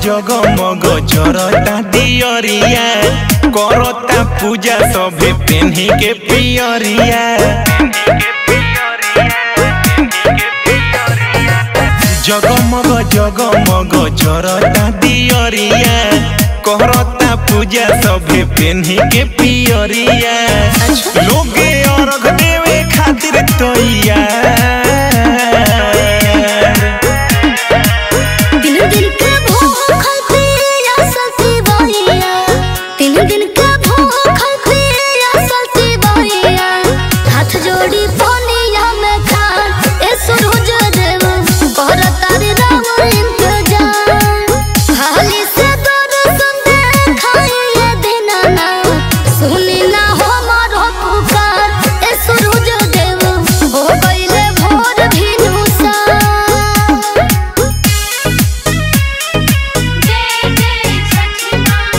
जगमग जरता दियरिया करता पूजा सभे पेन्ही के पियरिया जगमग जगमग जरता दियरिया करता पूजा सभे पेन्ही के पियरिया लोगे अर्घ देवे खातिर तैयार तीन दिन के भूखल पिया सती बहिया तीन दिन के भूखल पिया सती बहिया हाथ जोड़ी पनिया में खान ए सूरज देव कर तारी राम इंतजार हाली से दर्शन देखाइए दीनाना सुनी ना हमारो पुकार ए सूरज देव हो गइले भोर भिनुसा जय जय छठी माँ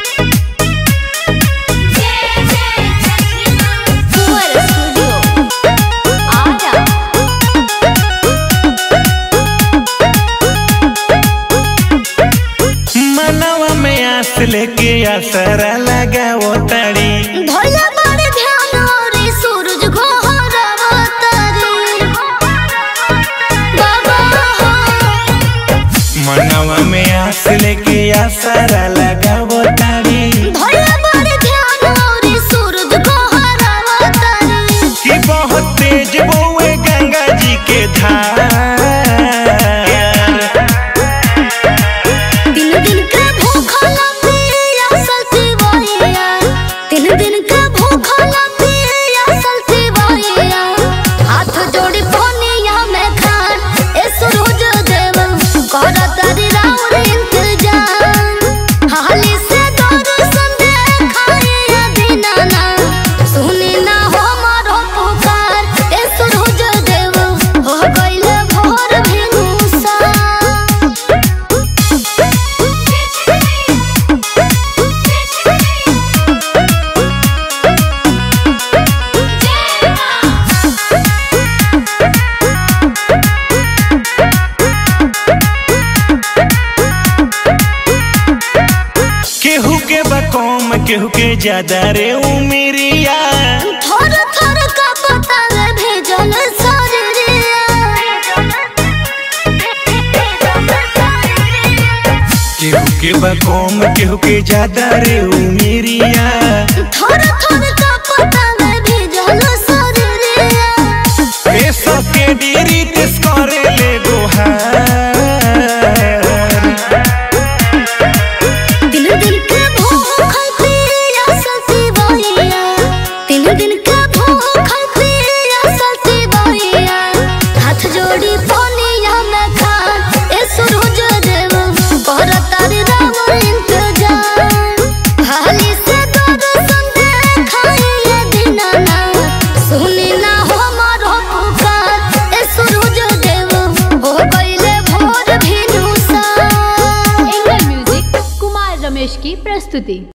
जय जय छठी माँ सुअर स्टूडियो आजा मनवा में आस लेके आसरा लगाओ ताड़ी भोला बड़ ध्यान रे सूरज घोहरावतारी बाबा हो मनवा में आस लेके आसरा लगाओ ताड़ी भोला बड़ ध्यान रे सूरज घोहरावतारी कि बहुत तेज बउए गंगा जी के धार तीन दिन के भूखल पिया सती बहिया तीन दिन के भूखल पिया सती बहिया हाथ जोड़ी पनिया में खान ए सूरज देव कर तारी राउर इंतजार हाली से दर्शन देखाइए दीनाना सुनी ना हमारो पुकार ए सूरज देव हो गइले भोर भिनुसा केहू के बकौम केहू के ज्यादा रे उमेरिया थोर थोर का पता ले भेजल सरिया केहू के बकौम केहू के ज्यादा रे उमेरिया थोर थोर का पता ले भेजल सरिया ए सबके डेरी तेस करे ले गोहार दिन दिन के भूखल पिया सती बहिया तीन दिन के भूखल पिया सती बहिया हाथ जोड़ी पनिया में खान ए सूरज देव कर तारी राम इंतजार हाली से दर्शन देखाइए दीनाना सुनी ना हमारो पुकार ए सूरज देव हो गइले भोर भिनुसा एंगल म्यूजिक कुमार रमेश की प्रस्तुति